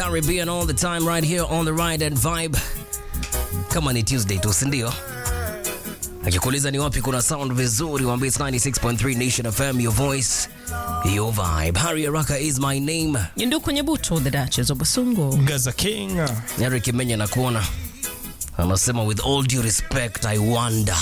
Caribbean all the time right here on the Ride and Vibe. Kama ni Tuesday tu, si ndio? Akikuuliza ni wapi kuna sound vizuri, waambie it's 96.3 Nation FM, your voice, your vibe. Harry Araka is my name. Ndu kwenye buto the Duchess of Basungu. Gaza King. Eric Menya nakuona. Anasema with all due respect I wonder.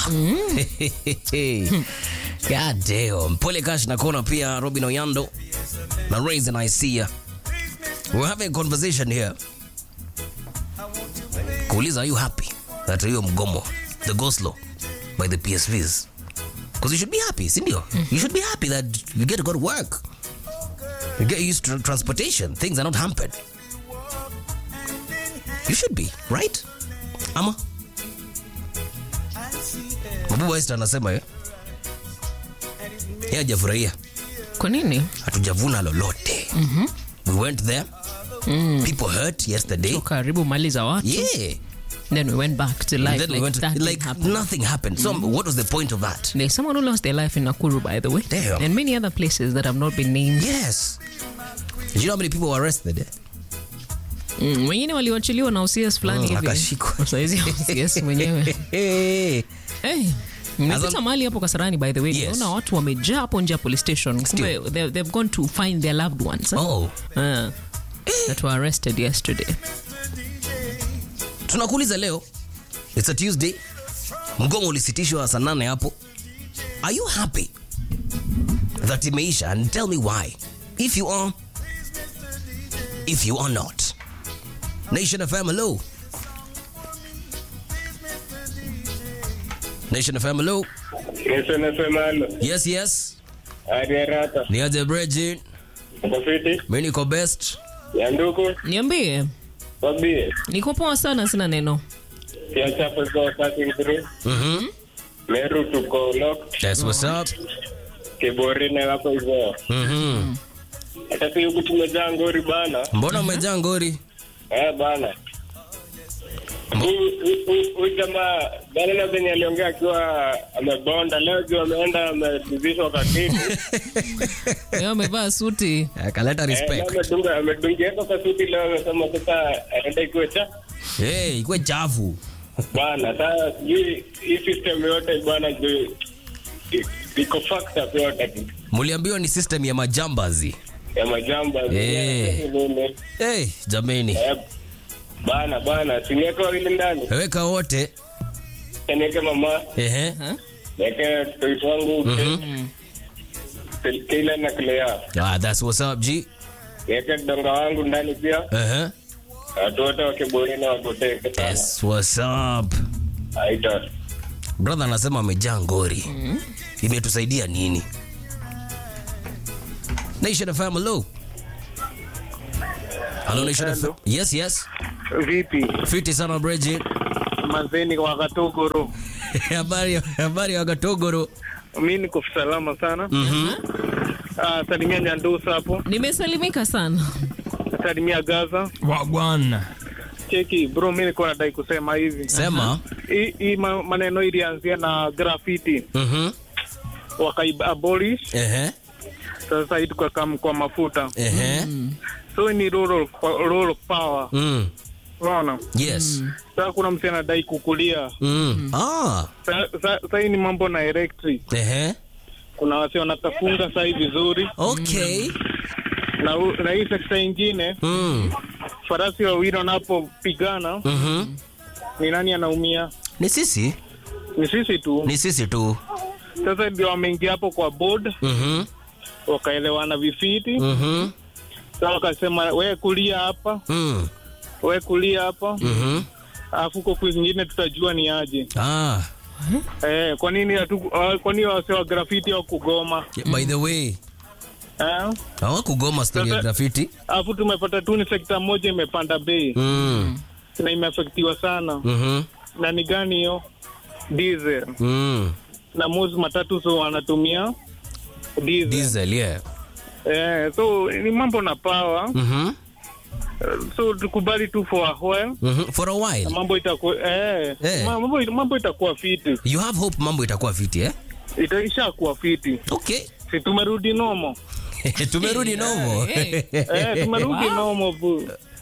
God damn. Pole Cash nakuona pia Robin Oyando na Raisin I see ya. We're having a conversation here. Kuuliza, are you happy that hiyo mgomo the go slow by the PSVs? Because you should be happy, si ndio? You should be happy that you get to go to work. You get used to transportation. Things are not hampered. You should be, right? Ama? Mabubu Esther anasema eh? Yeye hajafurahia. Kwa nini? Hatujavuna lolote. We went there. People hurt yesterday. Karibu mali za watu. Yeah. Then we went back to life And then we like went that like didn't happen. nothing happened. So what was the point of that? There's someone who lost their life in Nakuru, by the way. Damn. And many other places that have not been named. Yes. Do you know how many people were arrested? Eh? Mm, wengine waliwachiliwa na OCS fulani Mm, hivi. akashikwa. Saizi OCS mwenyewe. Hey. Hey, nimepita As mahali hapo Kasarani by the way. Yes. Naona watu wamejaa hapo nje ya police station. Kumbe they- they've gone to find their loved ones. eh? Oh. Ah, that were arrested yesterday. Tunakuuliza leo. It's a Tuesday. Mgomo ulisitishwa saa nane hapo. Are you happy that imeisha? And tell me why. If you are, if you are not. Nation FM, hello. Nation FM, hello. Yesu nasemalo Yes, yes. hadi haraka Ni aje Bridget. uko fiti Mimi niko best. ya nduku Niambie, wabie niko poa sana, sina neno. ya chapo go passing through Mhm. Meru tuko locked That's what's up. Kibori na wako hivyo Mhm. hata si huku tumejaa ngori bana Mbona umejaa ngori? eh bana Huyu- huyu- huyu- huyu jamaa bana na venye aliongea akiwa amebonda leo juu ameenda ameduzishwa kakiti Leo amevaa suti. Akaleta Eh, respect. leo amedunga amedungieka kasuti leo amesema sasa aenda ikuwe cha Hey, ikwe chafu. bwana sasa sijui hii system yote bwana juu i- iko fucked up yote Muliambiwa ni system ya majambazi. ya majamba Eh. Nini? Hey, jameni. Eh, bana bana siniweke wawili ndani Weka wote. niweke mama Ehe. niweke mtoto wangu kila na Clea Ah, that's what's up, G. niweke donga wangu ndani pia Ehe. watu wote wakiburi na wapoteke sana That's what's up. haita Brother anasema amejaa ngori. Imetusaidia nini? Nation FM, hello. Hello, Nation FM. Yes, yes. vipi Fiti sana Bridget. mazeni wakatogoro Habari habari ya Gatogoro. mi niko salama sana Mhm. Ah, salimia nyandusa hapo Nimesalimika sana. salimia gaza Wagwan. cheki bro mi niko nadai kusema hivi Sema. hii hii ma- maneno ilianzia na graffiti Mhm. wakaabolish Ehe. sasa hii tukakam kwa mafuta Ehe. so ni rural, rural power Mm. unaona Yes. sasa kuna mtu anadai kukulia Mm. Ah. Sa- sa- sa hii ni mambo na electric Ehe. kuna wasi wanatafunga saa hii vizuri Okay. na, u- na hii sekta ingine Mm. farasi wawili wanapopigana Mhm. ni nani anaumia Ni sisi? ni sisi tu Ni sisi tu. sasa ndio wameingia hapo kwa board Mhm. wakaelewana vifiti Mhm. sasa wakasema we kulia hapa Mm. we kulia hapa Mhm. alafu huko kwingine tutajua ni aje Ah. eh, kwa nini hatu- ah, kwa nini wase wa grafiti wa kugoma By the way, eh? hawakugoma story ya Sasa- graffiti. alafu tumepata tu ni sekta moja imepanda bei Mm. na imeafektiwa sana Mhm. na ni gani hiyo diesel Mm. na mozi matatu so wanatumia diesel, Diesel, yeah. Eh, so ni mambo na power Mhm. so tukubali tu for a while Mhm. For a while. na mambo itakuwa eh, Eh. ma- mambo, mambo itakuwa fiti You have hope mambo itakuwa fiti, eh? itaisha kuwa fiti Okay. si tumerudi nomo tumerudi nomo Hey. eh, tumerudi nomo bu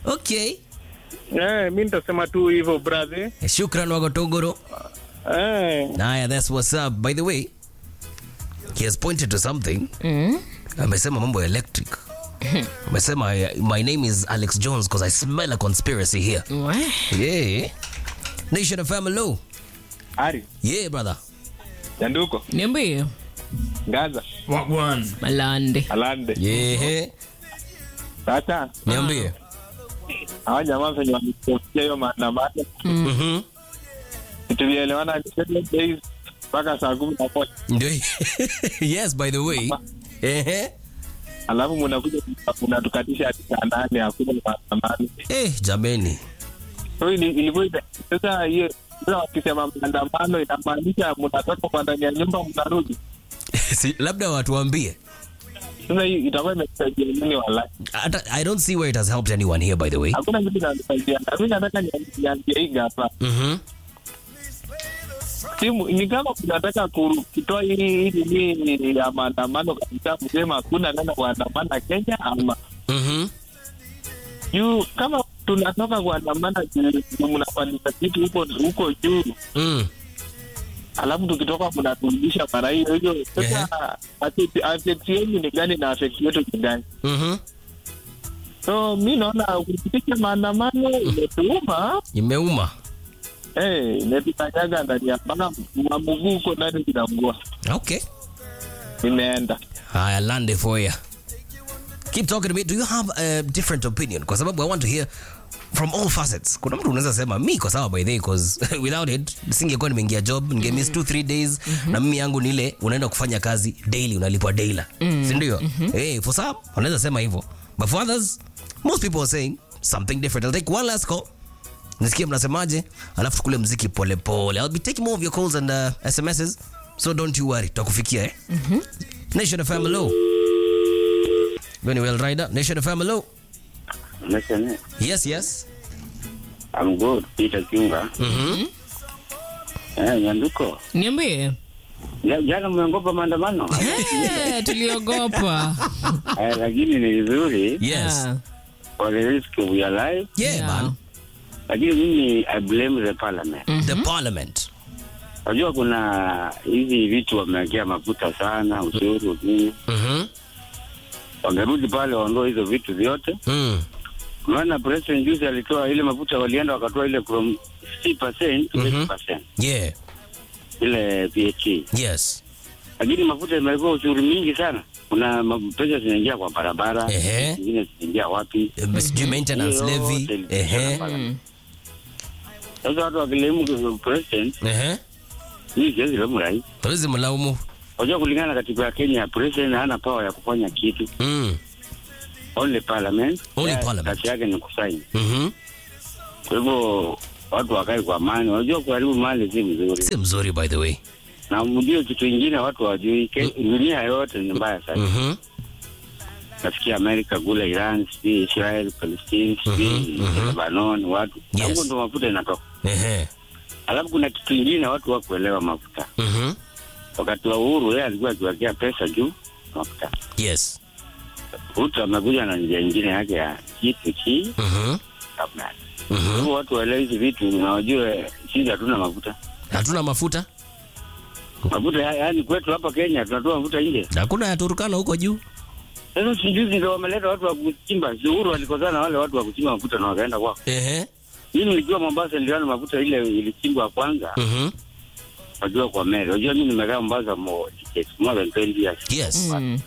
Okay. Eh, mi nitasema tu hivyo brother. Shukran Wagotogoro. Eh, Naya, that's what's up. By the way, he has pointed to something. Amesema mambo ya electric. Amesema my name is Alex Jones because I smell a conspiracy here. We. Yeah. Nation of Family. Ari, Yeah, brother. Nyanduko, Niambie. Gaza, Malande. Alande. Yeah. Sasa Niambie. hawa jamaa venye wamesikia hiyo maandamano, Mhm. tulielewana seven days mpaka saa kumi na moja Ndio. yes, by the way. Eh. alafu munakuja munatukatisha hadi saa nane hakuna maandamano. Eh, jameni. So ili- ilikuwa ina- sasa hiyo sasa wakisema maandamano inamaanisha mnatoka kwa ndani ya nyumba mnarudi. si, labda watuambie. Sasa hii itakuwa imesaidia nini walai? Hata- I don't see where it has helped anyone here by the way. Hakuna kitu kinasaidia. Na mimi nataka ni- niambie hii hapa. Mhm. Simu ni kama kunataka ku- kutoa hii hii hii ya maandamano kabisa kusema hakuna neno kuandamana Kenya ama Mhm. juu kama tunatoka kuandamana juu juu mnafanyisha kitu huko huko juu Mm. alafu tukitoka mnaturudisha mara hiyo hiyo sasa affect- affect yenu ni gani na affect yetu ni gani Mhm. so mi naona kupitisha maandamano imetuuma Imeuma. eh imetukanyaga ndani ya mpaka mamuguu huko ndani zinamgua Okay. imeenda Haya, lande for you. Keep talking to me. Do you have a different opinion? Kwa sababu I want to hear from all facets. Kuna mtu unaweza sema mi kwa sawa by the way cause without it singekuwa nimeingia job ninge miss 2 3 days na mimi yangu ni ile unaenda kufanya kazi daily unalipwa daily. Si ndio? Eh, for some unaweza sema hivyo. But for others most people are saying something different. I'll take one last call. Nisikie mnasemaje, alafu tukule mziki pole pole. I'll be taking more of your calls and uh, SMSs. So don't you worry, tutakufikia eh. Nation FM hello. Very well, Rider. Nation FM hello. Listen, Yes, yes. I'm good. Peter Kiunga. Mhm. Eh, Nyanduko. Niambie. Ja- Jana mmeogopa maandamano? Eh, tuliogopa. Eh, lakini ni vizuri Yes. Ah, for the risk of your life. Yeah, Yeah. man. Lakini mimi I blame the parliament. The parliament. Unajua kuna hizi vitu wamewekea mafuta sana, ushuru nini. Mhm. Wangerudi pale waondoe hizo vitu vyote. Mm. Maana president juzi alitoa ile mafuta, walienda wakatoa ile from 60% to Mhm. 80%. Yeah. Ile VAT. Yes. lakini mafuta imekuwa ushuru mingi sana. Kuna ma- pesa zinaingia kwa barabara, Ehe. zingine zinaingia wapi? Eh, Sijui maintenance Hiyo levy. yote Ehe. ilikuwa Sasa watu wakilemu president, Ehe. hii siwezi lemu rais. Hawezi mlaumu. Unajua, kulingana na katiba ya Kenya, president hana power ya kufanya kitu, Mm. only parliament. Only Ya- parliament. Kazi yake ni kusaini. Mhm. Kwa hivyo watu wakae kwa amani. Unajua, kuharibu mali si mzuri, Si mzuri by the way. na mjue kitu ingine watu wajui, Ke- dunia yote ni mbaya sana. Mhm. nasikia Amerika kule Iran, sijui Israel, Palestine, sijui mhm. Lebanon, watu Yes. hapo ndo mafuta inatoka. Ehe. Alafu kuna kitu ingine watu wakuelewa mafuta. Mhm. Wakati wa uhuru yeye alikuwa akiwekea pesa juu mafuta. Yes. Ruto amekuja na njia ingine yake ya G2G Mhm. kabla. Mhm. Hivyo watu waelewe hizi vitu na wajue sisi hatuna mafuta. Hatuna mafuta? Mafuta ya- yaani kwetu hapa Kenya tunatoa mafuta nje. Hakuna ya Turkana huko juu. Sasa sijuzi ndio wameleta watu wa kuchimba. Si Uhuru alikosana na wale watu wa kuchimba mafuta na wakaenda kwao. Ehe. Mimi nilijua Mombasa niliona mafuta ile ilichimbwa kwanza. Mhm. Wajua kwa meli. Wajua mimi nimekaa Mombasa mo it's more than 20 years. Yes. mm.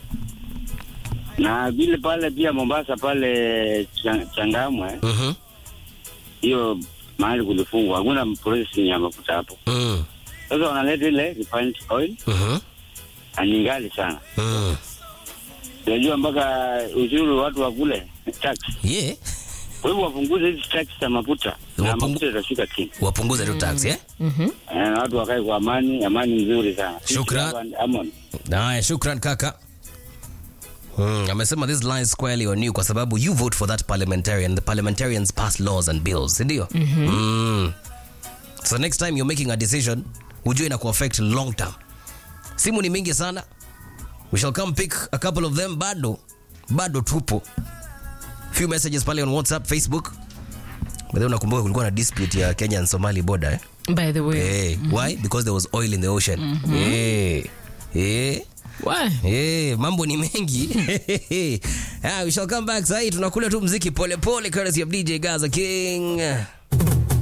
Na vile pale pia Mombasa pale Cha- Changamwe Mhm. hiyo mahali kulifungwa hakuna processing ya mafuta hapo. Mm. Sasa wanaleta ile refined oil Mhm. na ni ngali sana. Mm. Unajua mpaka ushuru watu wakule tax. Yeah. Kwa hivyo wapunguze hizi tax za mafuta na Wapungu- mafuta itashuka chini. Wapunguze tu tax, eh? Mhm. Eh, Na watu wakae kwa amani, amani nzuri sana. Shukran. Sisi hapa Amon. Haya, shukran kaka. Mm, amesema this lies squarely on you kwa sababu you vote for that parliamentarian. The parliamentarians pass laws and bills, si ndio? Mm. So next time you're making a decision, ujue ina kuaffect long term. Simu ni mingi sana. We shall come pick a couple of them bado. Bado tupo. few messages pale on whatsapp facebook but then unakumbuka kulikuwa na dispute ya kenya and somali border eh? by the way hey, why because there was oil in the ocean hey. Hey. Why? Hey, mambo ni mengi yeah, we shall come back sahii tunakula tu mziki polepole courtesy of dj gaza king